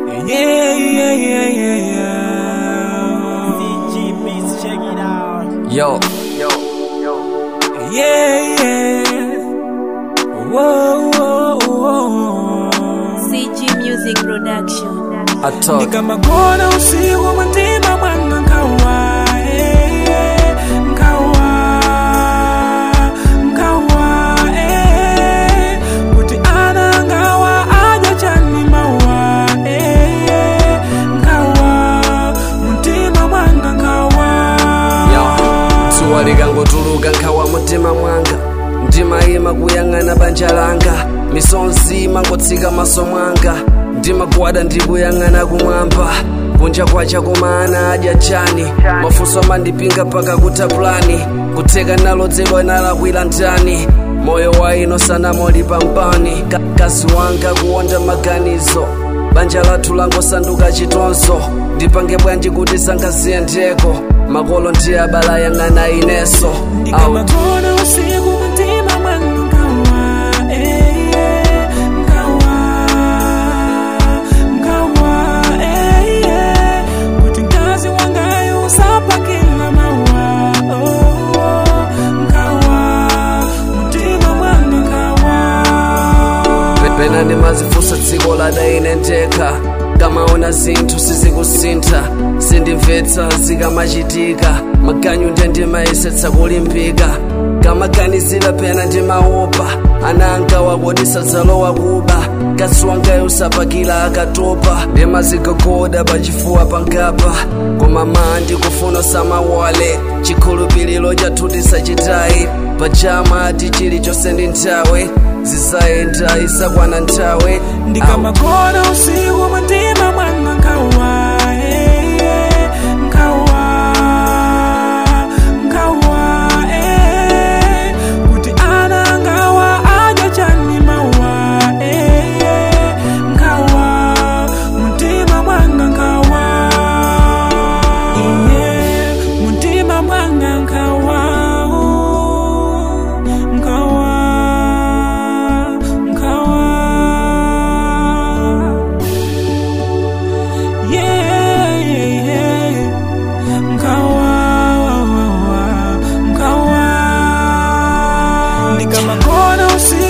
Yeah, yeah, yeah, yeah, yeah. VG Beats, check it out. Yo, Yeah, yeah. Whoa, whoa, whoa. CG Music Production. I talk. ndikamagona usiku mwantima mwanga nkawa eh, eh, nkawa nkawa eh, kuti ana ngawa aja chani mawa eh, eh, nkawa mtima mwanga nkawa Yo, dzuwa likangotuluka nkhawa mumtima mwanga ndimayima kuyang'ana banja langa misonzi imangotsika maso mwanga ndimagwada ndikuyang'ana kumwamba kunja kwacha koma ana adya chani mafunso amandipinga paka kutha plani kutheka nalodzedwa nalakwira ndani moyo wa ino sanamoli pambani Ka- kazi wanga kuwonda maganizo banja lathu langosanduka chitonzo ndipange bwanji kuti sangaziyendeko makolo ndi abala yang'ana ineso Au. ndikamagona usiku mwantima mwanga nkawa eh, eh, nkawa nkawa eh, eh, kuti mkazi wangayo usapakila mawa oh, oh, nkawa mtima mwanga nkawa pena ndimazifunsa dziko ladaine ndekha kamaona zinthu sizikusintha sindimvetsa zikamachitika maganyu nde ndimayesetsa kulimbika kamaganizira pena ndimaopa ana angawa kodi sadzalowa kuba kasi wangayo usapakila akatopa ndimazigogoda pachifuwa pangapa koma maa ndikufuna samawale chikhulupiriro chathu tisachitayi pachama ti chilichonse ndi nthawe zisayenda isakwana nthawe Au. ndikamagona usiku mwantima mwanga nkawa eh, eh, nkawa nkawa eh, kuti ana ngawa aja chani mawa eh, eh, nkawa mtima mwanga nkawa iye mtima mwanga nkawa nkawa nkawa yeah, yeah, yeah. Nkawa, nkawa. Ndikamagona usiku